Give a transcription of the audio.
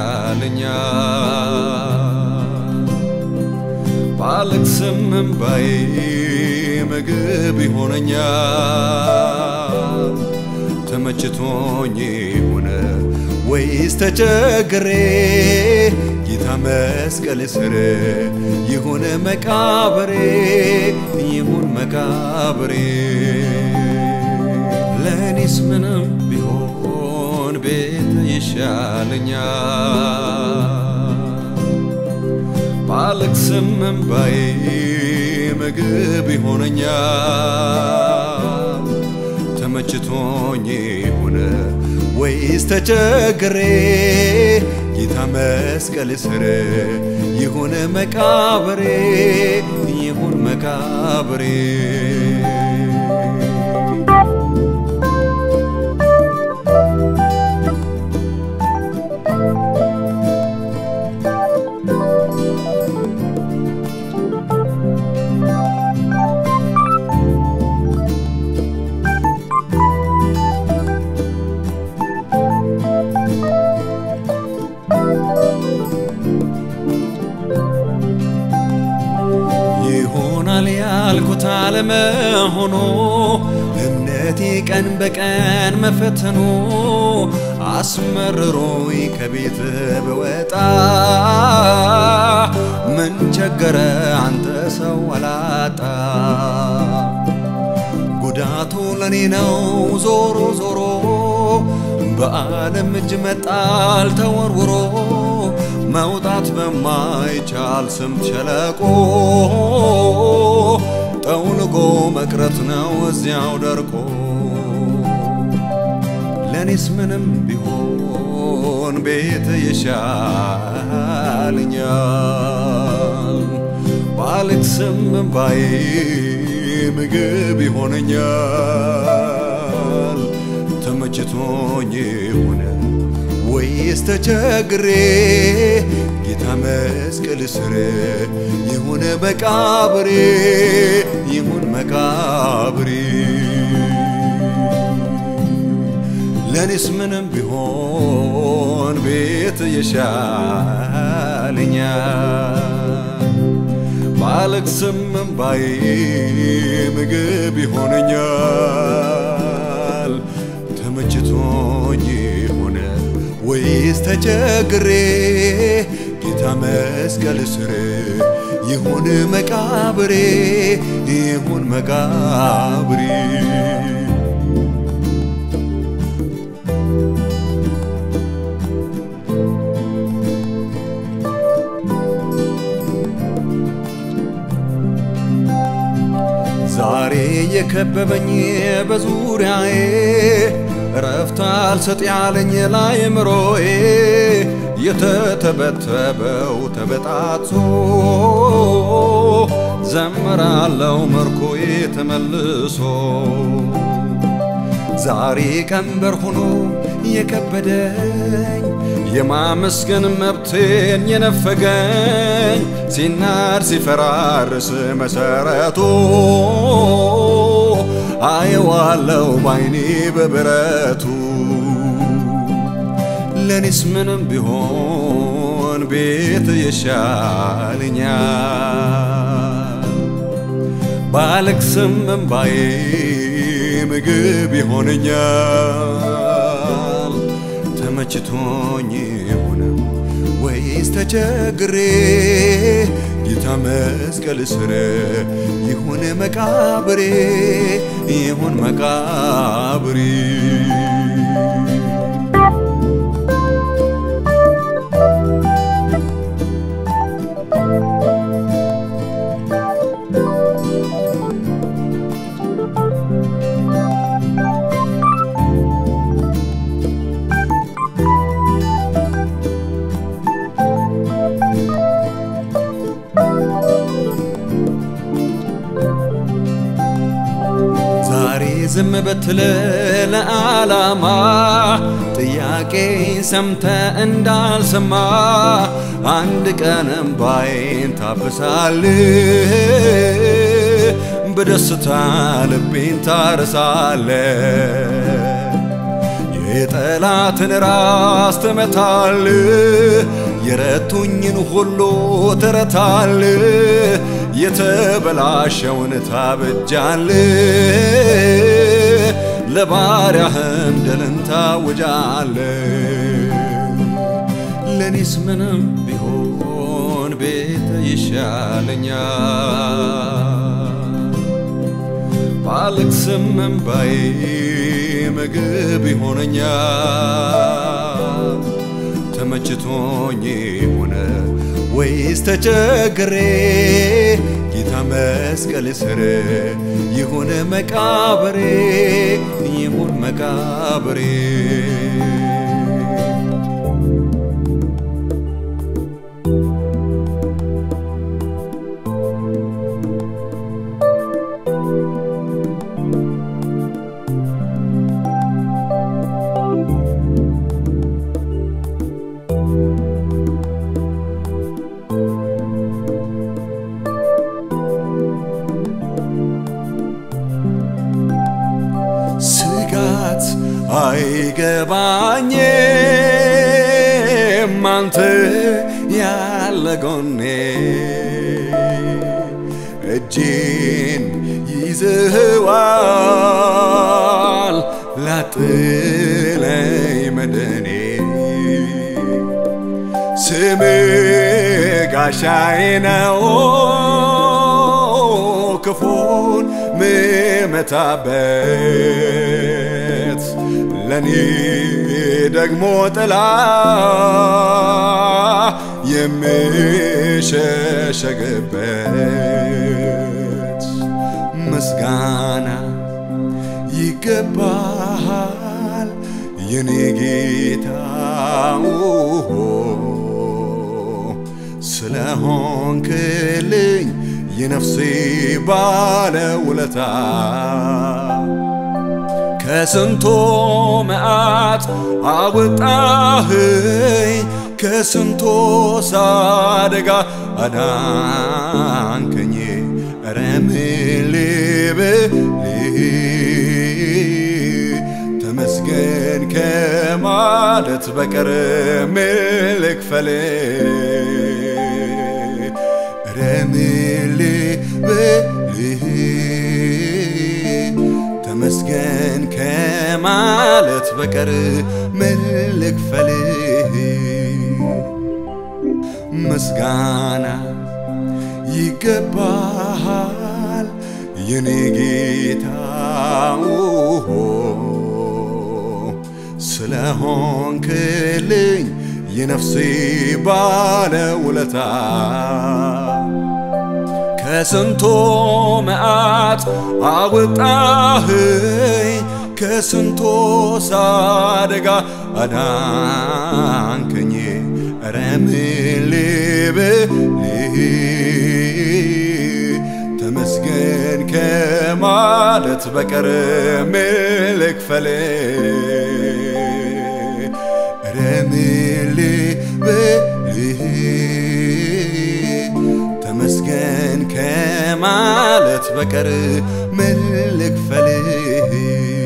ይሻለኛል። ባለቅስም እምባዬ ምግብ ይሆነኛል። ተመችቶኝ ሆነ ወይስ ተቸግሬ ጌታ መስቀል ስር ይሁን መቃብሬ ይሁን መቃብሬ ለእኔስ ምንም ቢሆን ቤት ይሻለኛል። ባለቅስም እምባዬ ምግብ ይሆነኛል። ተመችቶኝ ሆነ ወይስ ተቸግሬ ጌታ መስቀል ስር ይሁን መቃብሬ ይሁን መቃብሬ ይሆናል ያልኩት አለመሆኑ እምነቴ ቀን በቀን መፈተኑ አስመርሮኝ ከቤት በወጣ ምን ቸገረ አንተ ሰው አላጣ ጉዳቱ ለኔ ነው ዞሮ ዞሮ በዓለም እጅ መጣል ተወርውሮ መውጣት በማይቻል ስምጥ ሸለቆ ጠውልጎ መቅረት ነው እዚያው ደርቆ ለኔስ ምንም ቢሆን ቤት ይሻለኛል። ባለቅስም እምባዬ ምግብ ይሆነኛል። ተመችቶኝ ሆነ ወይስ ተቸግሬ ጌታ መስቀል ስር ይሁን መቃብሬ ይሁን መቃብሬ ለኔስ ምንም ቢሆን ቤት ይሻለኛል። ባለቅስም እምባዬ ምግብ ይሆነኛል። ተመችቶኝ ሆነ ወይስ ተቸግሬ ጌታ መስቀል ስር ይሁን መቃብሬ ይሁን መቃብሬ ዛሬ የከበበኝ በዙሪያዬ እረፍት አልሰጥ ያለኝ ለአእምሮዬ የተተበተበው ተበጣጥሶ ዘምራለው ምርኮዬ ተመልሶ ዛሬ ቀንበር ሆኖ የከበደኝ የማመስገን መብቴን የነፈገኝ ሲናድ ሲፈራርስ መሰረቱ አየዋለው ባይኔ በብረቱ ለኔስ ምንም ቢሆን ቤት ይሻለኛል። ባለቅስም እምባዬ ምግብ ይሆነኛል። ተመችቶኝ ሆነ ወይስ ተቸግሬ ጌታ መስቀል ስር ይሁን መቃብሬ ይሁን መቃብሬ ዛሬ ዝም በትል ለዓላማ ጥያቄ ሰምተ እንዳልሰማ አንድ ቀን እምባዬን ታብሳል በደስታ ልቤን ታርሳለ የጠላትን ራስ ትመታል የረቱኝን ሁሉ ትረታል የተበላሸውን ታበጃል ለባሪያህም ድልን ታውጃል ለኔስ ምንም ቢሆን ቤት ይሻለኛል ባለቅስም እምባዬ ምግብ ይሆነኛል ተመችቶኝ ሆነ ወይስ ተቸግሬ ጌታ መስቀል ስር ይሁን መቃብሬ ይሁን መቃብሬ ስጋት አይገባኝም አንተ ያለ ጎኔ እጄን ይዘህዋል ላጥለኝ መድኔ ስም ጋሻዬ ነው ክፉን ምመታበት ለኔ ደግሞ ጥላ የምሸሸግበት ምስጋና ይገባሃል የኔ ጌታ ስለሆንክልኝ የነፍሴ ባለውለታ ከስንቶ መዓት አወጣህኝ ከስንቶ ሳደጋ አዳንከኝ ኧረ ምን ልበልህ ተመስገን ከማለት በቀር ምን ልክፈልህ ኧረ ምን ልበልህ ተመስገን ከማለት በቀር ምን ልክፈልህ ምስጋና ይገባሃል የኔ ጌታ ስለሆንክልኝ የነፍሴ ባለውለታ ከስንቶ መዓት አወጣህኝ ከስንቶ ሳደጋ አዳንከኝ ኧረ ምን ልበልህ ተመስገን ከማለት በቀር ምን ልክፈልህ ኧረ ምን ልበልህ ተመስገን ከማለት በቀር ምን ልክፈልህ